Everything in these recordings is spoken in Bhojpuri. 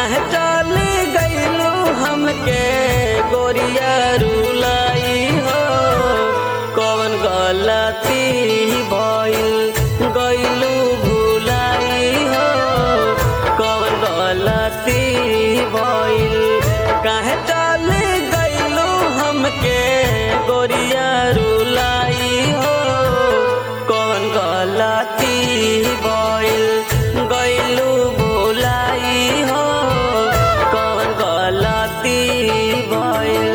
काहे चली गईलू हमके गोरिया रुलाई हो कौन गलती भइल गईलू भुलाई हो कौन गलती भइल काहे चली गईलू हमके गोरिया रुलाई हो कौन गलती भइल गईलू भुलाई हो कौन गलती भइल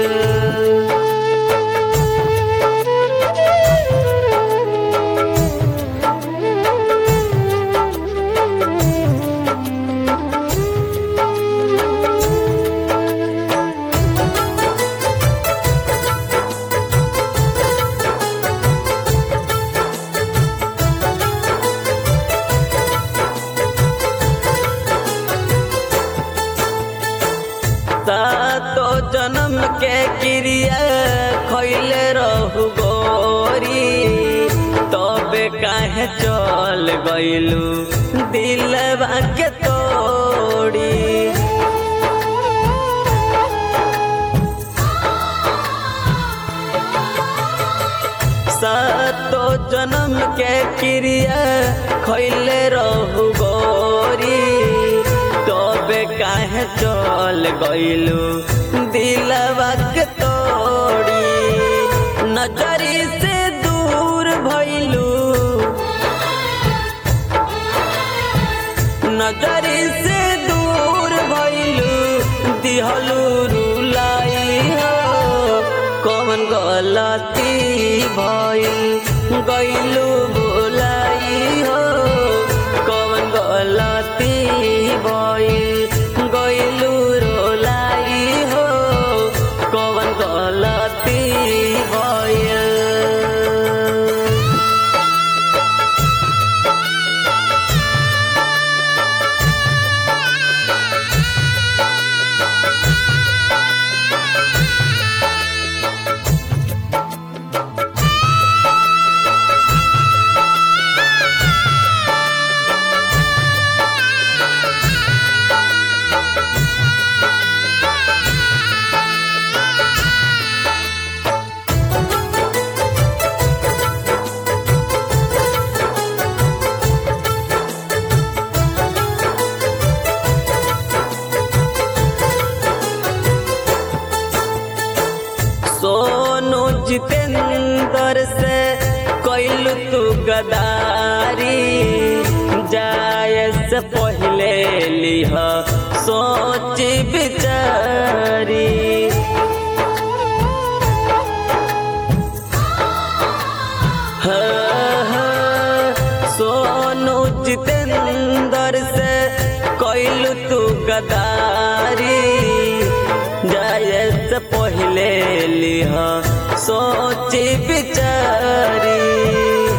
सातो जन्म के क्रिया खैले रहू गोरी तबे काहे चल गईलू दिलवा के तोड़ी सातो जन्म के क्रिया खैले रहू गोरी तबे काहे चल गईलू दिलवा के तोड़ी नजरी से दूर भइलू नजरी से दूर भइलू दिहलू रुलाई हो कौन गलती भइल गईलू बोलाई हो कौन गलती भइल गईलू रोलाई हो कौन गलती भइल सोनू जितेंद्र से कैलू तू गदारी जाय से पहले लिह सोच बिचारी हाँ, हाँ, सोनू जितेंद्र से कैलू तू गदारी जाए से पहले लिहा सोच बिचारी